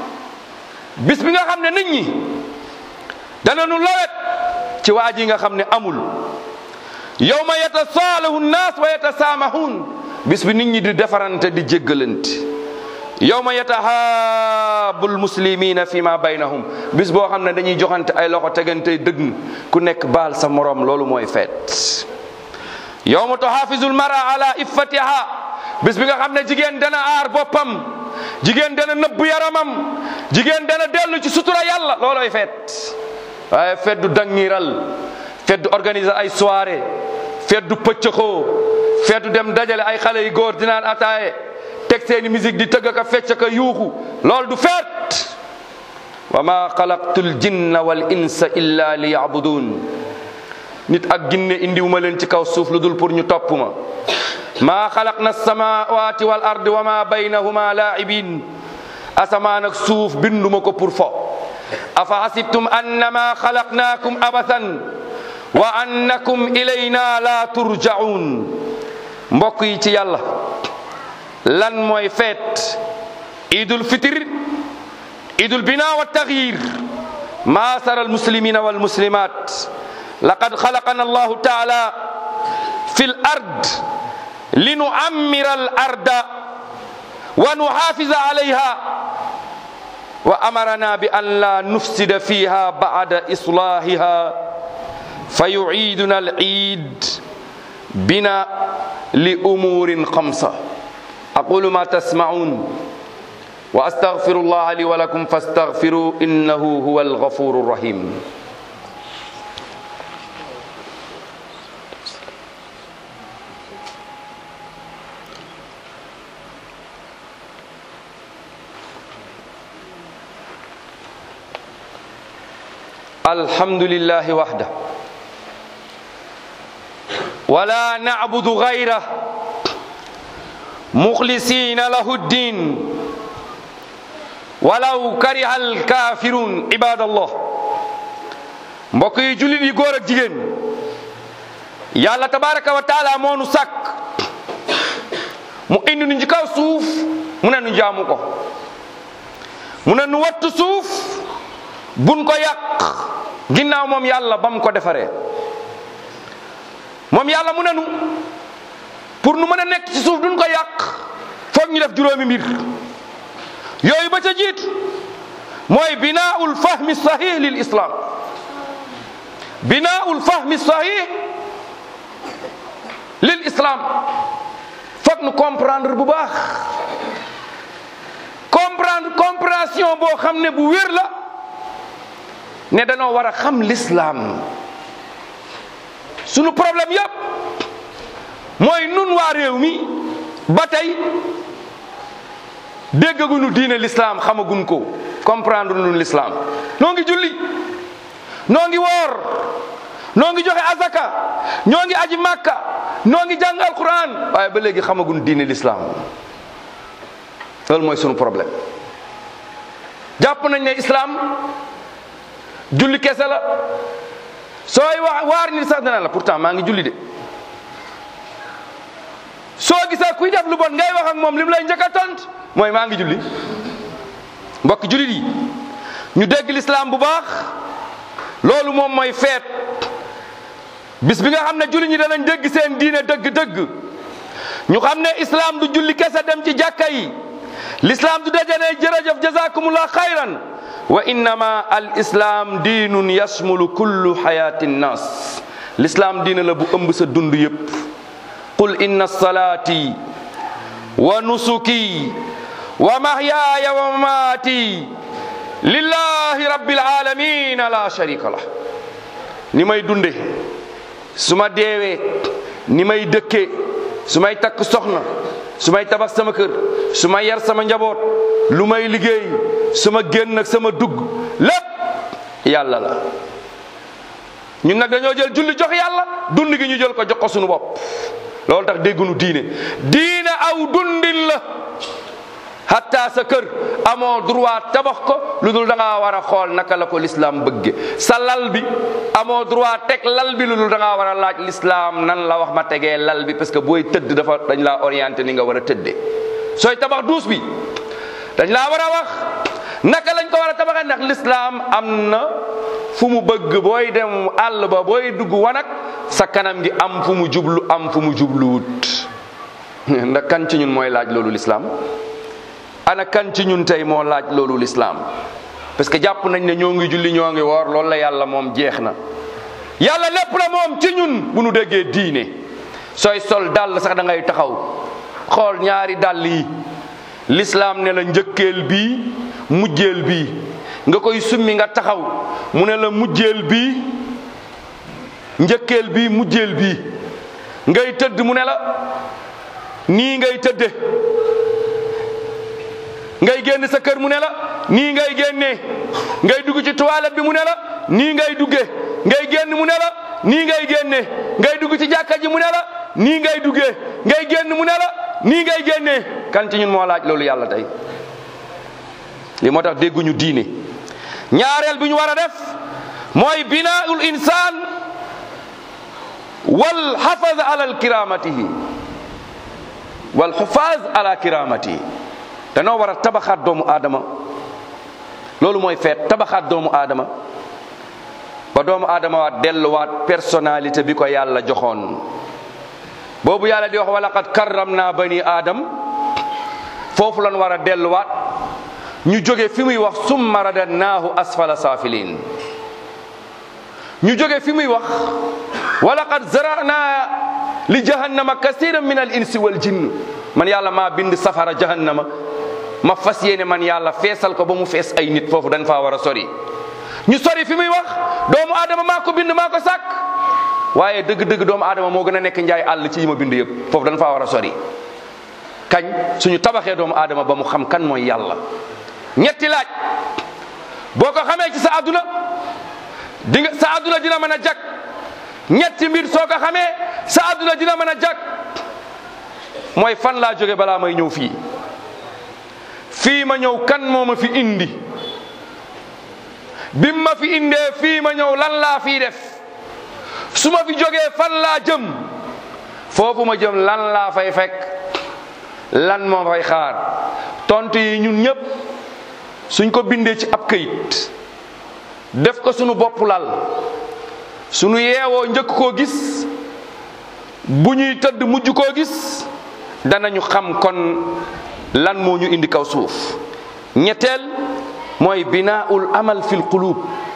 bis bi nga xam ne nit ñi dana nu lewet ci waa ji nga xam ne amul yow ma yatasaalahu naas wa yatasaamahun bis bi nit ñi di defarante di jéggalante yow ma yatahaabul muslimina fi ma baynahum bis boo xam ne dañuy joxante ay loxo tegante dëgg ku nekk baal sa morom loolu mooy feet yow ma tuhaafizul mara ala iffatiha bis bi nga xam ne jigéen dana aar boppam jigéen dana nëbb yaramam jigéen dana dellu ci sutura yàlla looloy feet waaye feet du dangiral feet du organiser ay soirée feet du pëccëxoo feet du dem dajale ay xale yu góor di naan ataaye teg seeni musique di tëgg ka fecc ka yuuxu loolu du feet wa ma xalaqtu l jinna wal insa illa li yabudun nit ak ginne indiwuma leen ci kaw suuf lu dul pour ñu topp ma maa xalaqna samawati wal ardi wa ma baynahuma laibin asamaan ak suuf binduma ko pour fo afa hasibtum annama xalaqnaakum abathan wa annakum ilayna la turjaun mbokk yi ci yàlla lan mooy feet idul fitir idul bina wa tagyir maasara almuslimina walmuslimat laqad xalaqana allahu taala fi l ard linuammira al arda wa nuxaafisa alayha wa amarana bi an la nufsida fiha bacda islahiha fa yuciiduna al ciid bina li umurin xamsa aqulu ma tasmacuun wa astaghfiru allah li wa lakum fastaghfiru innahu huwa alghafuru rahim الحمد لله وحده ولا نعبد غيره مخلصين له الدين ولو كره الكافرون عباد الله mbokk yi jullit yi góor ak jigéen yàlla tabaraka wa taala moo nu sàkk mu indi nu ci kaw suuf mu ne nu jaamu ko mu ne nu wattu suuf buñ ko yàq ginnaaw moom yàlla ba mu ko defaree moom yàlla mu ne nu pour nu mën a nekk ci suuf duñ ko yàq foog ñu def juróomi mbir yooyu ba ca jiit mooy binaaul fahmi sahih lil islam binaaul fahmi sahih lil islam foog nu comprendre bu baax comprendre compréhension boo xam ne bu wér la ne dañoo war a xam l'islam sunu problème yëpp mooy nun waa réew mi ba tey déggaguñu diine l'islam xamaguñ ko comprendre nun l'islam noo ngi julli noo ngi woor noo ngi joxe azaka ñoo ngi aji màkka noo ngi jàng alquran waaye ba léegi xamaguñ diine l'islam loolu mooy sunu problème jàpp nañ ne islam julli kese la sooy wax waar nit sax dana la pourtant maa ngi julli de soo gisee kuy def lu bon ngay wax ak moom li mu lay njëkk a tont mooy maa ngi julli mbokk jullit yi ñu dégg lislaam bu baax loolu moom mooy feet bis bi nga xam ne julli ñi danañ dégg seen diine dëgg-dëgg ñu xam ne islam du julli kese dem ci jàkka yi l'islam du dajane jërëjëf jazakumullah xayran wa innama al islam diinun yasmulu kullu xayaati nnas l'islam diina la bu ëmb sa dund yépp qul inna salaati wa nusuki wa mahyaaya wa mamaati lillahi rabbil alamin la sharika lah ni may dunde su ma deewee ni may dëkkee su may takk soxna su may tabax sama kër su may yar sama njaboot lu may liggéey sama génn ak sama dugg lépp yàlla la ñun nag dañoo jël julli jox yàlla dund gi ñu jël ko jox ko sunu bopp loolu tax déggunu diine diine aw dundin la hatta sa kër amoo droit tabax ko lu dul da ngaa war a xool naka la ko l'islam bëgge sa lal bi amoo droit teg lal bi lu dul da ngaa war a laaj l'islam nan la wax ma tegee lal bi parce que booy tëdd dafa dañ laa orienté ni nga war a tëddee sooy tabax duus bi dañ laa war a wax naka lañ ko war a tabaxee ndax l'islam am na fu mu bëgg booy dem àll ba booy dugg wanak sa kanam gi am fu mu jublu am fu mu jubluwut ndax kan ci ñun mooy laaj loolu l'islam ana kan ci ñun tey moo laaj loolu l'islam parce que jàpp nañ ne ñoo ngi julli ñoo ngi woor loolu la yàlla moom jeex na yàlla lépp la moom ci ñun bu nu déggee diine sooy sol dàll sax da ngay taxaw xool ñaari dàll yi l'islam ne la njëkkeel bii mujjeel bii nga koy summi nga taxaw mu ne la mujjeel bii njëkkeel bii mujjeel bii ngay tëdd mu ne la nii ngay tëdde ngay génn sa kër mu ne la nii ngay génnee ngay dugg ci toilette bi mu ne la nii ngay duggee ngay génn mu ne la nii ngay génnee ngay dugg ci jàkka ji mu ne la nii ngay duggee ngay génn mu ne la nii ngay génnee kan ci ñun moo laaj loolu yàlla tey li moo tax dégguñu diine ñaareel bi ñu war a def mooy binaul insaan wal xafaz ala kiramatihi wal xufaz ala kiramatihi danoo war a tabaxaat doomu aadama loolu mooy feet tabaxaat doomu aadama ba doomu aadama waat delluwaat personnalité bi ko yàlla joxoon boobu yàlla di wax wa laqad karramna bani aadam foofu lan war a delluwaat ñu jóge fi muy wax summa radadnaahu asfala saafiliin ñu jóge fi muy wax wa laqad zarana li jahannama kasiran min al insi wal jinn man yàlla maa bind safara jahannama ma fas yéene man yàlla feesal ko ba mu fees ay nit foofu dañ faa war a sori ñu sori fi muy wax doomu aadama maa ko bind maa ko sàkk waaye dëgg-dëgg doomu aadama moo gën a nekk njaay àll ci yi ma bind yëpp foofu dañ faa war a sori kañ suñu tabaxee doomu aadama ba mu xam kan mooy yàlla ñetti laaj boo ko xamee ci sa àdduna di nga sa àdduna dina mën a jag ñetti mbir soo ko xamee sa àdduna dina mën a jag mooy fan laa jóge balaa may ñëw fii fii ma ñëw kan moo ma fi indi bim ma fi indee fii ma ñëw lan laa fii def su ma fi jógee fan laa jëm foofu ma jëm lan laa fay fekk lan moo fay xaar tontu yi ñun ñëpp suñ ko bindee ci ab këyit def ko sunu bopp lal sunu yeewoo njëkk koo gis bu ñuy tëdd mujj koo gis danañu xam kon lan moo ñu indi kaw suuf ñetteel mooy binaaul amal fil qulub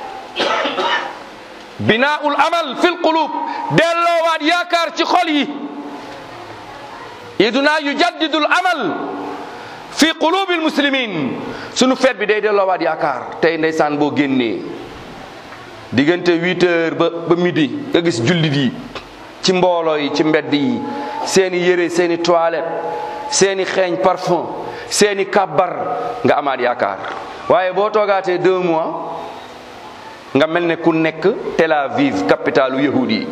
binaaul amal fil qulub delloowaat yaakaar ci xol yi iduna yujaddidul amal fi qulubil muslimin sunu feet bi day delloowaat yaakaar tey ndeysaan boo génnee diggante huit heures ba ba midi nga gis jullit yi ci mbooloo yi ci mbedd yi seeni yére seeni toilette seeni xeeñ parfum seeni kàbbar nga amaat yaakaar waaye boo toogaatee deux mois nga mel ne ku nekk Tel Aviv capitalu yahudi yi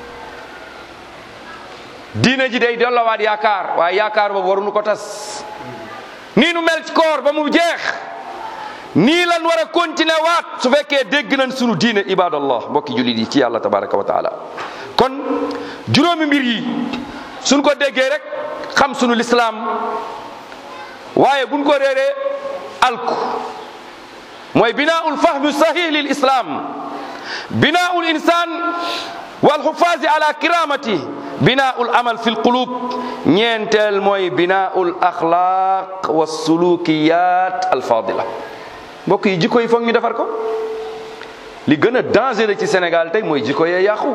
diina ji day delloowaat yaakaar waaye yaakaar boobu waruñu ko tas nii nu mel ci koor ba mu jeex nii lan war a continuer waat su fekkee dégg nañ sunu diine ibadallah mbokki jullit yi ci yàlla tabaraka wa taala kon juróomi mbir yi suñ ko déggee rek xam sunu lislaam waaye buñ ko réeree alku mooy binaaul fahmi sahih lil islam binaul insan wal xufaasi ala kiramati binaul amal fi lqulub ñeenteel mooy binaul axlaq wa sulukiyat alfadila mbokk yi jikko yi foog ñu defar ko li gën a dangereux ci Sénégal tey mooy jikko yee yàqu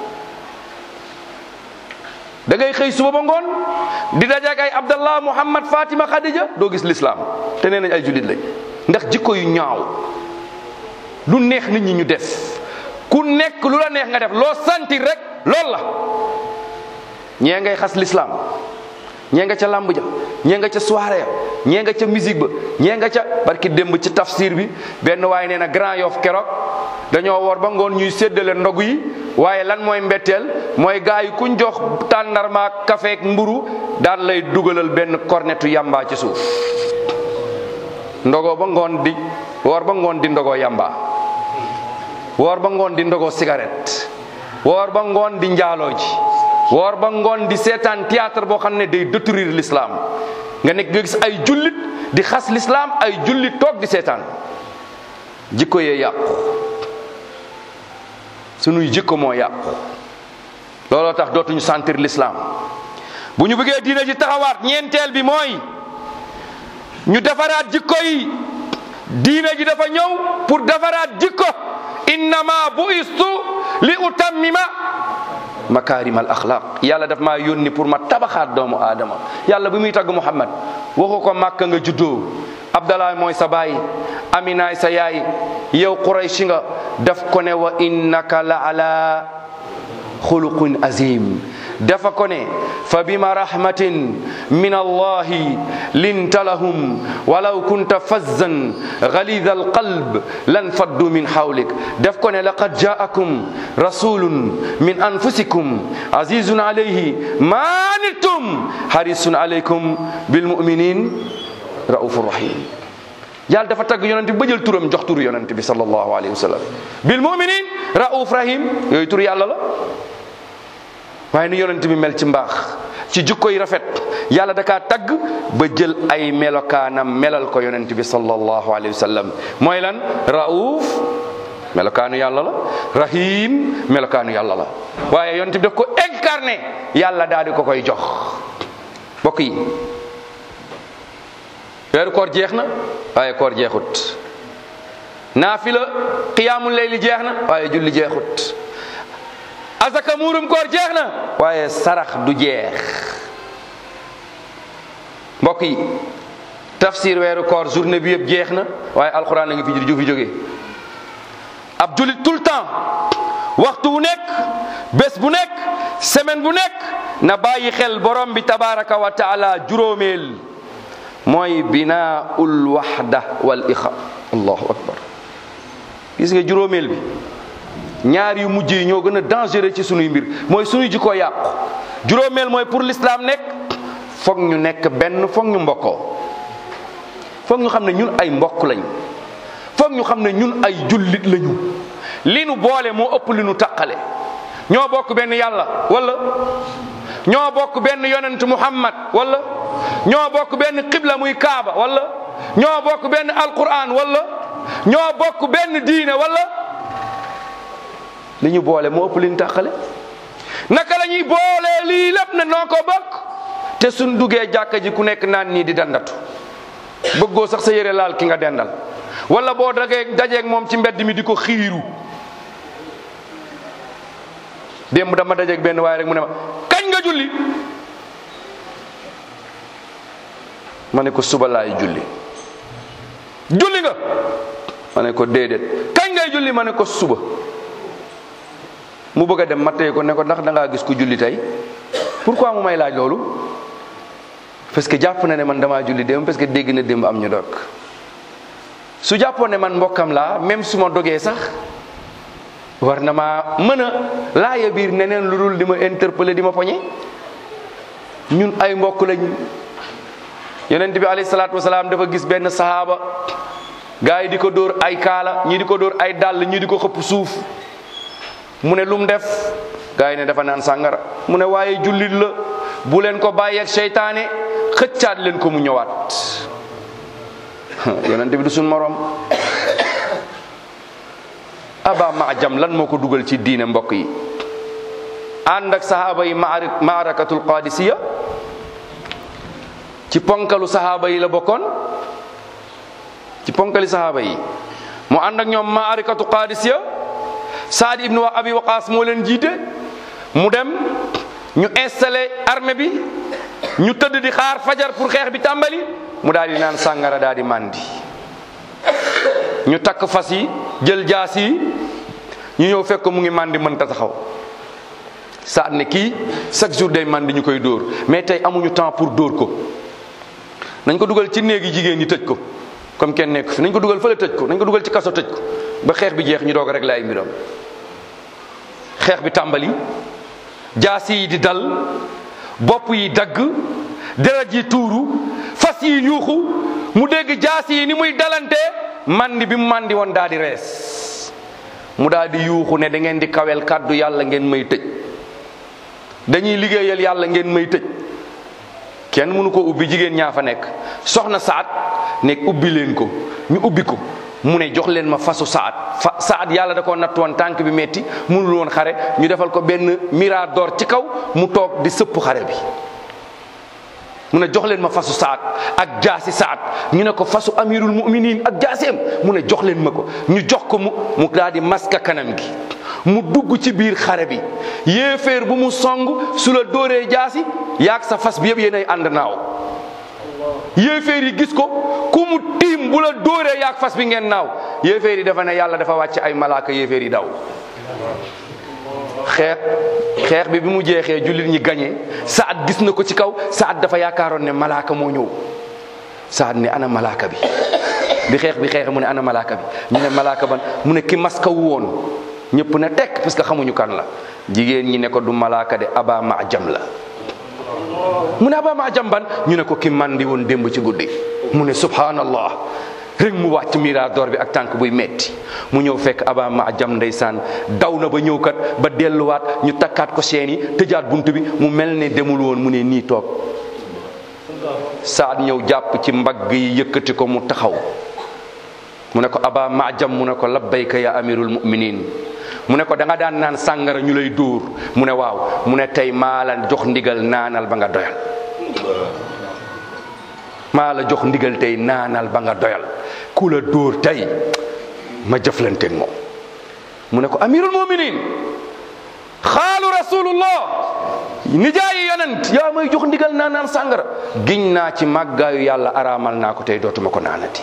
da ngay xëy suba ba ngoon di dajeek ay Abdallah Muhammad Fatima Khadija doo gis l'islam te nee nañ ay jullit lañ ndax jikko yu ñaaw lu neex nit ñi ñu def ku nekk lu la neex nga def loo sentir rek loolu la ñee ngay xas l'islam ñee nga ca làmb ja ñee nga ca soirée ya ñee nga ca musique ba ñee nga ca barki démb ci tafsir bi benn waaye nee na Grand Yoff keroog dañoo woor ba ngoon ñuy séddale ndogu yi waaye lan mooy mbetteel mooy gaa yi kuñ jox tàndarma kafe ak mburu daan lay dugalal benn kornetu yamba ci suuf ndogoo ba ngoon di woor ba ngoon di ndogoo yamba woor ba ngoon di ndogoo cigarette woor ba ngoon di njaaloo ji woor ba ngoon di seetaan théâtre boo xam ne day détruire l'islam nga nekk nga gis ay jullit di xas l'islam ay jullit toog di seetaan jikko yee yàqu sunuy jikko moo yàqu looloo tax dootuñu sentir l'islam bu ñu bëggee diina ji taxawaat ñeenteel bi mooy ñu defaraat jikko yi diina ji dafa ñëw pour defaraat jikko innama buistu li utammima makarim al axlaq yàlla daf maa yónni pour ma tabaxaat doomu aadama yàlla bi muy tagg muhammad waxu ko màkka nga juddoo abdallah mooy sa baay aminaay sa yaay yow qurayshi nga daf ko ne wa innaka la ala xuluqin azim dafa ko ne fa bima rahmatin min allahi linta lahum walaw kunta fazzan galida alqalb lan faddu min hawlik daf ko ne laqad jaakum rasulun min anfusikum azizun alayhi ma anittum harisun alaykum bilmuminin raufur rahim yàlla dafa tagg yonent bi ba jël turam jox turu yonent bi sallallahu alayhi wa sallam bilmuminin rauf rahim yooyu tur yàlla la waaye ni yonent bi mel ci mbaax ci jikko yi rafet yàlla da kaa tagg ba jël ay melokaanam melal ko yonent bi sallallahu alayhi wa sallam mooy lan rauf melokaanu yàlla la rahim melokaanu yàlla la waaye yonent bi daf ko incarné yàlla daal di ko koy jox mbokk yi weeru koor jeex na waaye koor jeexut naafila qiyaamul layli jeex na waaye julli jeexut asaka muurum koor jeex na waaye sarax du jeex mbokk yi tafsir weeru koor journée bi yëpp jeex na waaye alxuraan a ngi fi ju fi jógee ab julit tout le temps waxtu bu nekk bés bu nekk semaine bu nekk na bàyyi xel borom bi tabaraka wa taala juróomeel mooy binaaul waxda wal ixa allahu akbar gis nga juróomeel bi ñaar yu mujj yi ñoo gën a dangereux ci sunuy mbir mooy sunuy jikko yàqu juróomeel mooy pour l'islam nekk foog ñu nekk benn foog ñu mbokkoo foog ñu xam ne ñun ay mbokk lañ foog ñu xam ne ñun ay jullit lañu li nu boole moo ëpp li nu taqale ñoo bokk benn yàlla wala ñoo bokk benn yonent muhammad wala ñoo bokk benn qibla muy kaaba wala ñoo bokk benn alquran wala ñoo bokk benn diine wala li ñu boole moo ëpp li ñu tàqale naka la ñuy boolee lii lépp ne noo ko bokk te suñ duggee jàkka ji ku nekk naan nii di dandatu bëggoo sax sa yére laal ki nga dendal wala boo dagee dajeeg moom ci mbedd mi di ko xiiru démb dama dajeeg benn waaye rek mu ne ma kañ nga julli ma ne ko suba laay julli julli nga ma ne ko déedéet kañ ngay julli ma ne ko suba mu bëgg a dem ma tey ko ne ko ndax da ngaa gis ku julli tey pourquoi mu may laaj loolu parce que jàpp na ne man damaa julli démb parce que dégg na démb am ñu dog su jàppoon ne man mbokkam laa même su ma dogee sax war na maa mën a laaya biir neneen lu dul di ma interpeller di ma poñe ñun ay mbokk lañ yonent bi alayhi salaatu wasalaam dafa gis benn sahaaba gars yi di ko dóor ay kaala ñii di ko dóor ay dàll ñii di ko xëpp suuf mu ne lu mu def gars yi ne dafa naan sàngara mu ne waaye jullit la bu leen ko bàyyeeg seytaane xëccaat leen ko mu ñëwaat yonent bi du suñ morom aba maajam lan moo ko dugal ci diine mbokk yi ànd ak sahaaba yi maari maarakatul qadisiya ci ponkalu sahaaba yi la bokkoon ci ponkali sahaaba yi mu ànd ak ñoom maarikatu qadisiya saad ibnu wa abi waqaas moo leen jiite mu dem ñu installé armée bi ñu tëdd di xaar fajar pour xeex bi tàmbali mu daal di naan sàngara daal di màndi ñu takk fas yi jël jaas yi ñu ñëw fekk ko mu ngi màndi mënta taxaw saat ne kii chaque jour day màndi ñu koy dóor mais tey amuñu temps pour dóor ko nañ ko dugal ci néegi jigéen ñi tëj ko comme kenn nekk fi nañ ko dugal fële tëj ko nañ ko dugal ci kaso tëj ko ba xeex bi jeex ñu doog rek laay mbiram xeex bi tàmbali jaas yi di dal bopp yi dagg deret yi tuuru fas yi yuuxu mu dégg jaas yi ni muy dalante mandi bi mu mandi woon daal di rees mu daal di yuuxu ne da ngeen di kawel kàddu yàlla ngeen may tëj dañuy liggéeyal yàlla ngeen may tëj kenn mënu ko ubbi jigéen ñaa fa nekk soxna saat nekk ubbi leen ko ñu ubbi ko mu ne jox leen ma fasu saat fa saat yàlla da koo natt woon tànk bi metti mënul woon xare ñu defal ko benn mirador ci kaw mu toog di sëpp xare bi mu ne jox leen ma fasu saat ak jaasi saat ñu ne ko fasu amirul muminin ak jaaseem mu ne jox leen ma ko ñu jox ko mu mu daal di maska kanam gi mu dugg ci biir xare bi yéeféer bu mu song su la dóoree jaasi yaag sa fas bi yëpp yéenay ànd naaw yéeféer yi gis ko ku mu tiim bu la dóoree yaag fas bi ngeen naaw yéeféer yi dafa ne yàlla dafa wàcc ay malaaka yéeféer yi daw xeex xeex bi bi mu jeexee jullit ñi gañee saat gis na ko ci kaw saat dafa yaakaaroon ne malaaka moo ñëw saat ne ana malaaka bi bi xeex bi xeexe mu ne ana malaaka bi ñu ne malaaka ban mu ne ki maska wu woon ñëpp ne tekk parce que xamuñu kan la jigéen ñi ne ko du malaaka de aba maajam la mu ne aba maajam ban ñu ne ko ki mandi woon démb ci guddi mu ne subhanallah rek mu wàcc mirador bi ak tànk buy metti mu ñëw fekk aba maajam ndeysaan daw na ba ñëw kat ba delluwaat ñu takkaat ko seen yi tëjaat bunt bi mu mel ne demul woon mu ne nii toog saat ñëw jàpp ci mbagg yi yëkkati ko mu taxaw mu ne ko aba maajam mu ne ko labbayka ya amirul muminin mu ne ko da nga daan naan sàngara ñu lay dóor mu ne waaw mu ne tey maa la jox ndigal naanal ba nga doyal maa la jox ndigal tey naanal ba nga doyal ku la dóor tey ma jëflanteeg moom mu ne ko amirul muminin xaalu rasulullah nijaayi yonent yaa may jox ndigal naa naan sàngara giñ naa ci màggaayu yàlla araamal naa ko tey dootuma ko naanati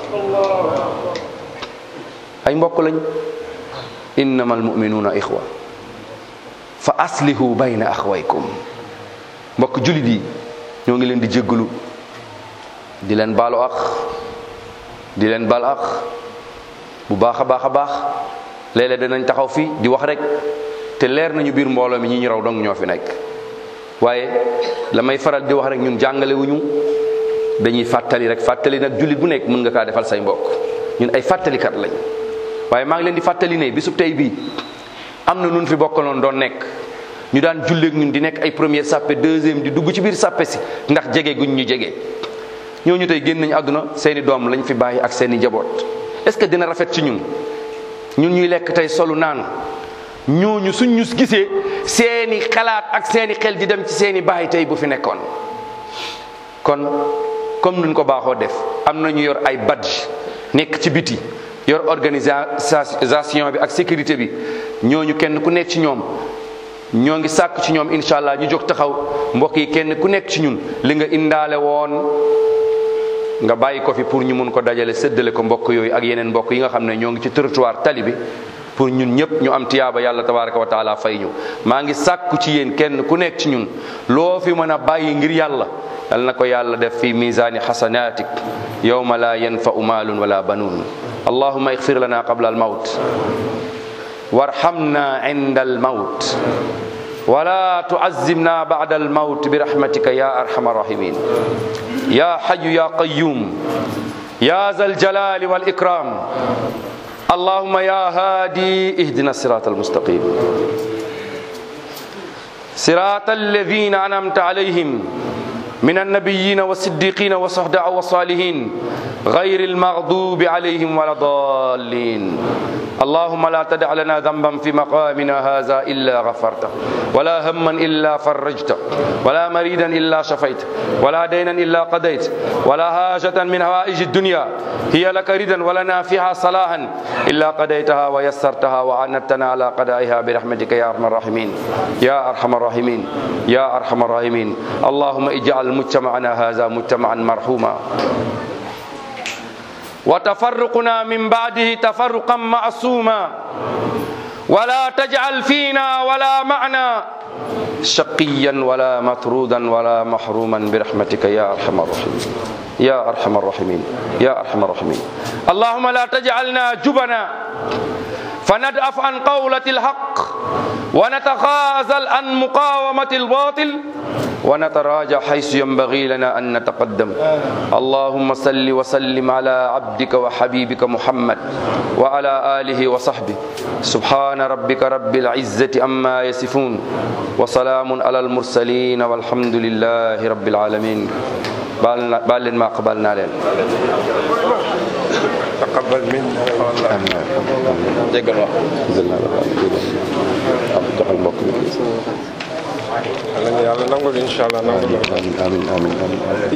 ay mbokk lañ innama almuminuuna ixwa fa aslihu bayna axwaykum mbokk julit yi ñoo ngi leen di jéggalu di leen baalu ax di leen baal ax bu baax a baax a baax léeg-léeg danañ taxaw fi di wax rek te leer nañu biir mbooloo mi ñi ñu raw dong ñoo fi nekk waaye la may faral di wax rek ñun jàngale wuñu dañuy fàttali rek fàttali nag jullit bu nekk mën nga kaa defal say mbokk ñun ay fàttalikat lañ waaye maa ngi leen di fàttali ne bisub tey bii am na nun fi bokkaloon doon nekk ñu daan julleeg ñun di nekk ay première sàppe deuxième di dugg ci biir sàppe si ndax jege guñ ñu jege ñooñu tey génn nañu àdduna seeni doom lañ fi bàyyi ak seeni njaboot est-ce que dina rafet ci ñun ñun ñuy lekk tey solu naan ñooñu suñ ñu gisee seeni xalaat ak seeni xel di dem ci seeni baay tey bu fi nekkoon kon comme nuñ ko baaxoo def am na ñu yor ay badge nekk ci biti yor organisation bi ak sécurité bi ñooñu kenn ku nekk ci ñoom ñoo ngi sàkk ci ñoom incha allah ñu jóg taxaw mbokk yi kenn ku nekk ci ñun li nga indaale woon nga bàyyi ko fi pour ñu mun ko dajale séddale ko mbokk yooyu ak yeneen mbokk yi nga xam ne ñoo ngi ci territoire tali bi pour ñun ñëpp ñu am tiyaaba yàlla tabaraka wa taala fay ñu maa ngi sàkku ci yéen kenn ku nekk ci ñun loo fi mën a bàyyi ngir yàlla yal na ko yàlla def fi misaani xasanatik yawma la yanfau maalun wala banuun allahuma ixfir lana qabla almawt warhamna inda almawt ولا تعزمنا بعد الموت برحمتك يا ارحم الراحمين يا حي يا قيوم يا ذا الجلال والاكرام اللهم يا هادي اهدنا الصراط المستقيم صراط الذين انعمت عليهم من النبيين والصديقين والصهداء والصالحين غير المغضوب عليهم ولا الضالين اللهم لا تدع لنا ذنبا في مقامنا هذا إلا غفرته ولا هما إلا فرجته ولا مريدا إلا شفيته ولا دينا إلا قضيت ولا حاجة من هوائج الدنيا هي لك ردا ولنا فيها صلاحا إلا قضيتها ويسرتها وعنتنا على قضائها برحمتك يا أرحم الراحمين يا أرحم الراحمين يا أرحم الراحمين اللهم اجعل مجتمعنا هذا مجتمعا مرحوما وتفرقنا من بعده تفرقا معصوما ولا تجعل فينا ولا معنا شقيا ولا مطرودا ولا محروما برحمتك يا ارحم الراحمين يا ارحم الراحمين يا ارحم الراحمين اللهم لا تجعلنا جبنا فندأف عن قولة الحق ونتخاذل عن مقاومة الباطل ونتراجع حيث ينبغي لنا أن نتقدم اللهم صل وسلم على عبدك وحبيبك محمد وعلى آله وصحبه سبحان ربك رب العزة أما يصفون وسلام على المرسلين والحمد لله رب العالمين بال ما قبلنا لين تقبل منا déggal wax joxal mbokk mi yàlla nangul incha allah nangul amin amin amin amin